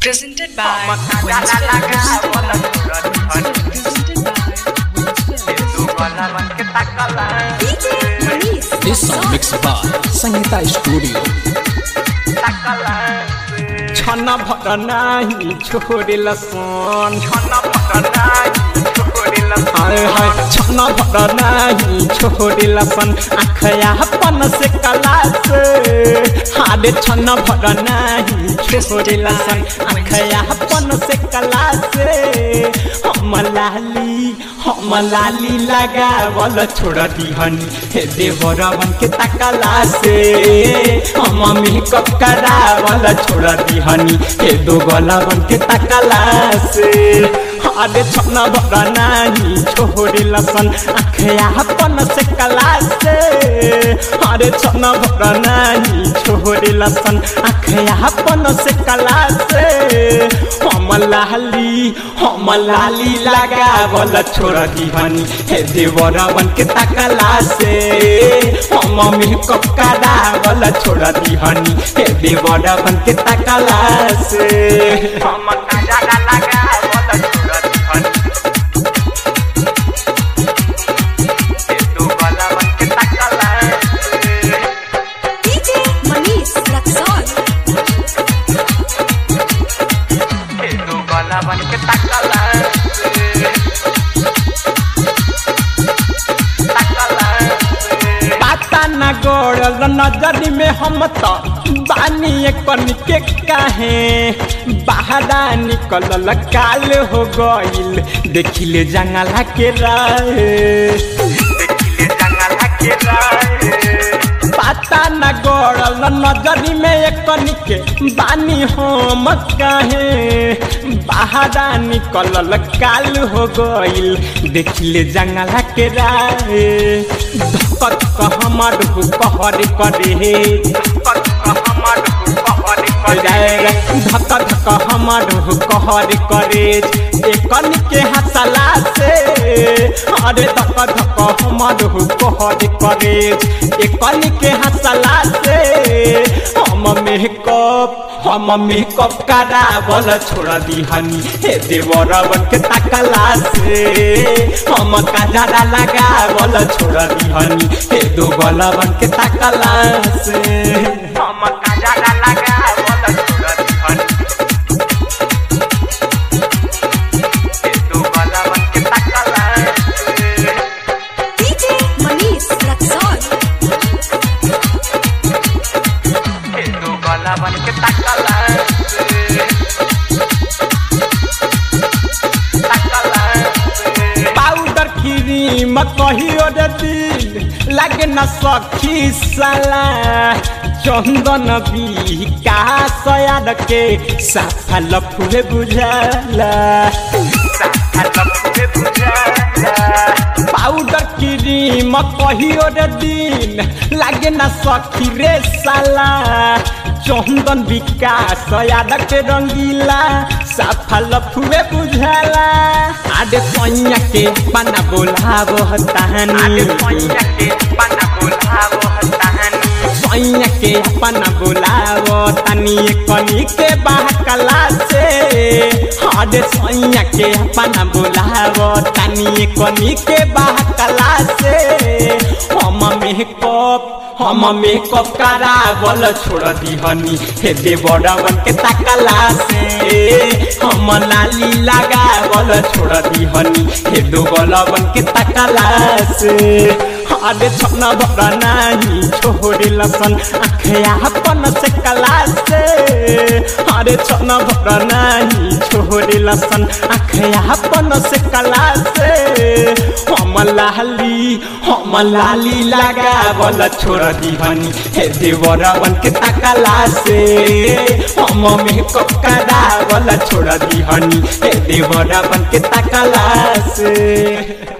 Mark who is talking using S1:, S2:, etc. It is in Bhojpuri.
S1: Presented by Winston Presented by DJ Manish.
S2: This song mixed by Sangeeta Studio.
S3: छन भर नाही छोडेल सन हाय हाय छन भर नाही छोडेल सन आखया पन से कला से हाडे छन भर नाही छोडेल सन आखया पन से कला से हम लाली हम लाली लगावल छोड़ दिहनी हे देवरवन के तकला से हम मेकअप करावल छोड़ दिहनी हे दो गलावन के तकला से अरे छन भर नाही छोड़ी लसन आखया पन से कला से अरे छन भर नाही छोड़ी लसन आखया पन से कला से हम लाली हम लाली लगावल छोड़ दिहनी हे देवरवन के तकला से हम मेकअप करावल छोड़ दिहनी हे देवरवन के तकला से हम कजरा लगावल छोड़ दिहनी हे देवरवन के तकला से
S1: DJ Manish Raxon.
S3: हे देवरवन के तकला से पाता न गोड़ल नजरी में हम तो बानी कन के काहे बाहरा निकलल काल हो गइल देखिले जंगला के राहे देखिले जंगला के राहे पाता न गोड़ल नजरी में कन के बानी हम काहे बाहरा निकलल काल हो गइल देखिले जंगला के राहे धकत हमर कहर करे धक धक हमर कहर करे एकन के हसला से अरे धक धक हमर कहर करे एकन के हसला से हम मेकअप हम मेकअप करावल छोड़ दिहनी हे देवरवन के तकला से हम कजरा लगावल छोड़ दिहनी हे दो गलवन के तकला से हम कजरा लगावल छोड़ दिहनी हे दो गलवन के तकला से
S1: DJ Manish Raxon.
S3: हे दो गलवन के तकला पाउडर क्रीम कहियो रे दिल लागे न सखी साला चंदन विकास याद के साफा लफुए बुझाला पाउडर क्रीम कहियो रे दिन लागे न सखी रे साला चंदन विकास याद के रंगीला साफा लफुए बुझाला आडे पैया के पाना बोलावो हतानी पैया के अपना बोलावो तनी कनी के बहकला से आडे सैया के अपना बोलावो तनी कनी के बहकला से हम मेकअप हम मेकअप करावल छोड़ दिहनी हे देवरवन के तकला से हम लाली लगावल छोड़ दिहनी हे दोगलवन के तकला से अरे छन भर नाही छोड़े लसन आखया पन से कला से अरे छन भर नाही छोड़े लसन आखया पन से कला से हम लाली हम लाली लगावल छोड़ दिहनी हे देवरवन के तकला से हम मेकअप करावल छोड़ दिहनी हे देवरवन के तकला से